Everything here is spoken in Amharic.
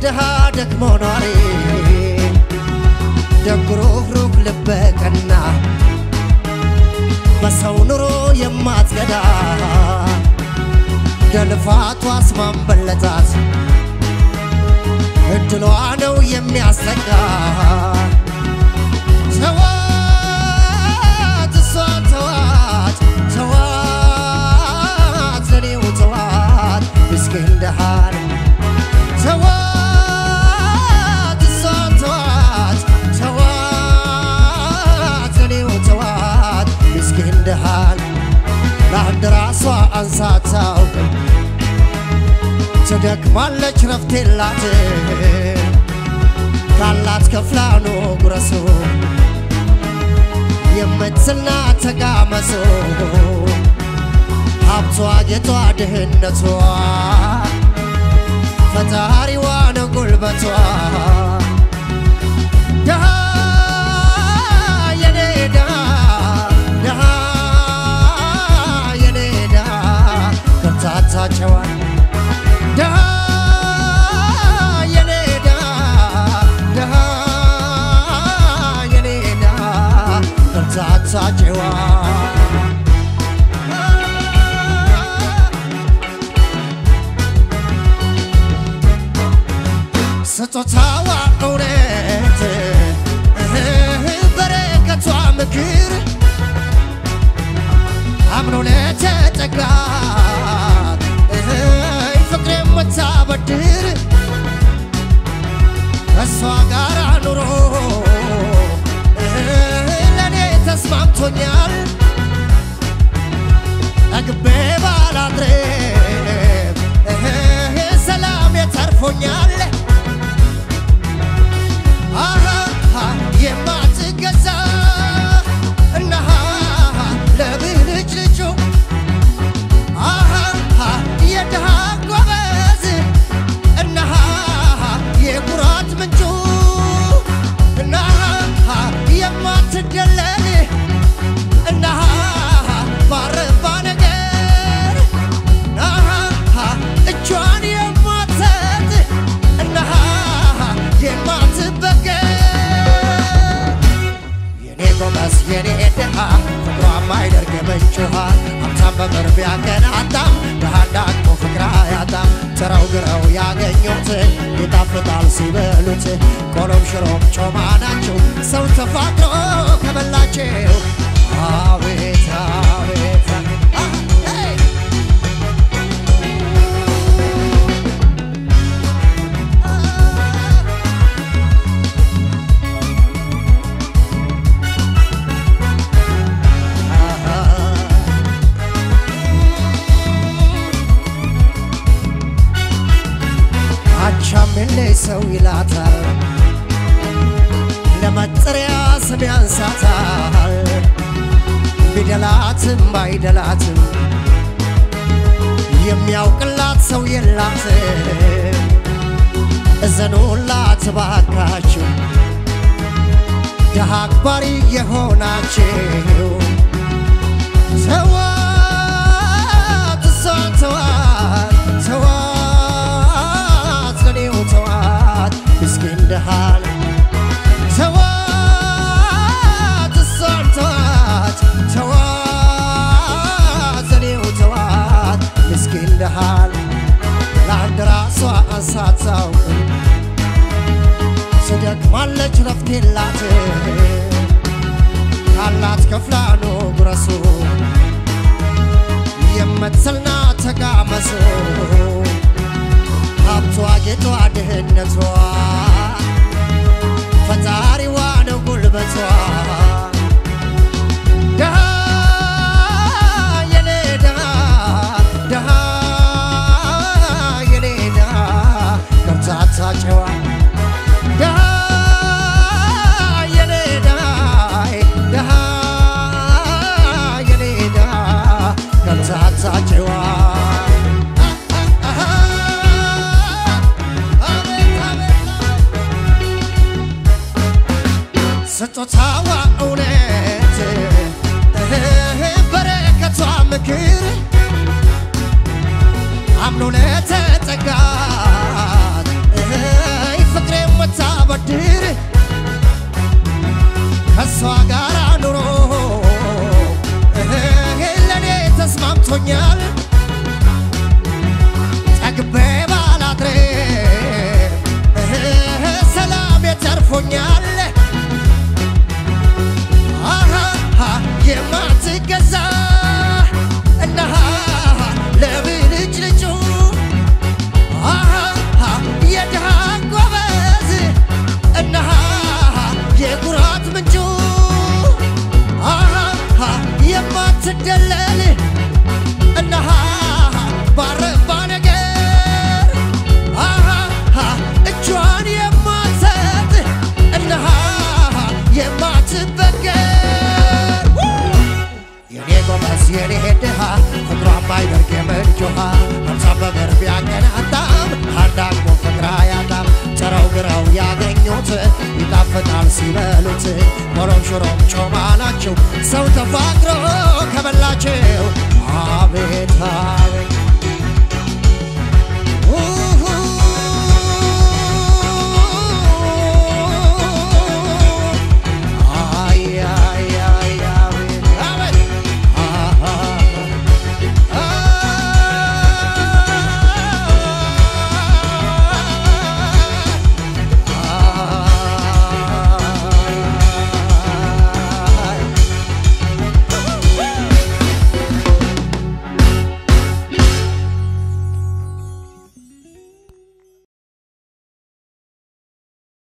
ድሃ ደክሞ ኗሪ ደግ ሩህሩህ ልበ ቀና በሰው ኑሮ የማትገዳ ደልፋቷ አስማንበለጣት እድሏ ነው የሚያሰጋ ተዋት እሷን ተዋት ተዋት ለኔው ተዋት ምስኪን ድሃን ተዋት እሷን ተዋት ተዋት ለኔው ተዋት ምስኪን ድሃን ለአንድ ራሷ አንሳ አታውቅም ትደክማለች ረፍት የላት ካላት ከፍላኖ ጉረሱ የምትስልና ተጋመሶ ሀብቷ ጌጧ ድህነቷ ፈጣሪዋ ነው ጉልበቷ ድሃ የኔ ድሃ ድሃ የኔ ድሃ ከርታታቸዋል ድሃ የኔ ድሃ ድሃ የኔ ድሃ ከርታታቸዋል ስጦታዋ እውነት እህ በረከቷ ምክር አምኖ ለተጠጋት እህ ፍቅር የምታበድር እሷ ጋር ኑሮ እህ ለእኔ ተስማምቶኛል ጠግቤ ባላድርም እህ ሰላም የተርፎኛል አሃ የማትገዛ እነሃ ለብልጭ ልጩ አሃ የድሃ ጎበዝ እነሃ የኩራት ምንጩ እነሃ የማትደለል እነሃ ባረባ ነገር እነሃ እጇን የማትሰጥ እነሃ የማትበገር የኔ ጎበዝ የኔ ድሃ ፍቅሯ ማይደርግ የምንጭ ውሃ ሀብታም በቅርብ ያገናጣም ድሃ እንዳቅሞ ፍቅር አያጣም ጥረው ግረው ያገኙት ይጣፍጣል ሲበሉት ቆሎም ሽሮም ጮማ ናቸው ሰው ተፋቅሮ ከበላቸው አቤት አቤት አ- ሄይ! አቻምሌ ሰው ይላታል ለመጠሪያ ስም ያንሳታል ቢደላትም ባይደላትም የሚያውቅላት ሰው የላትም እዘኑላት ባካችሁ ድሃ አክባሪ የሆናችሁ ተዋት እሷን ተዋት ተዋት ለኔው ተዋት ምስኪን ድሃን ተዋት እሷን ተዋት ተዋት ለኔው ተዋት ምስኪን ድሃን ለአንድ ራሷ አንሳታውቅም ትደክማለች ረፍት የላት ካላት ከፍላ ነው ጉረሱ የምትስልና ተጋመሱ ሀብቷ ጌጧ ድህነቷ ፈጣሪዋ ነው ጉልበቷ ድሃ የኔ ድሃ ድሃ የኔ ድሃ ከርታታ ጨዋ ድሃ የኔ ድሃ ድሃ የኔ ድሃ ከርታታ ጨዋ ስጦታዋ እውነት እህ በረከቷ ምክር አምኖ ለተጠጋት እህ ሲበሉት ሞሮም ሽሮም ጮማ ናቸው ሰው ተፋቅሮ ከበላቸው አቤት አቤት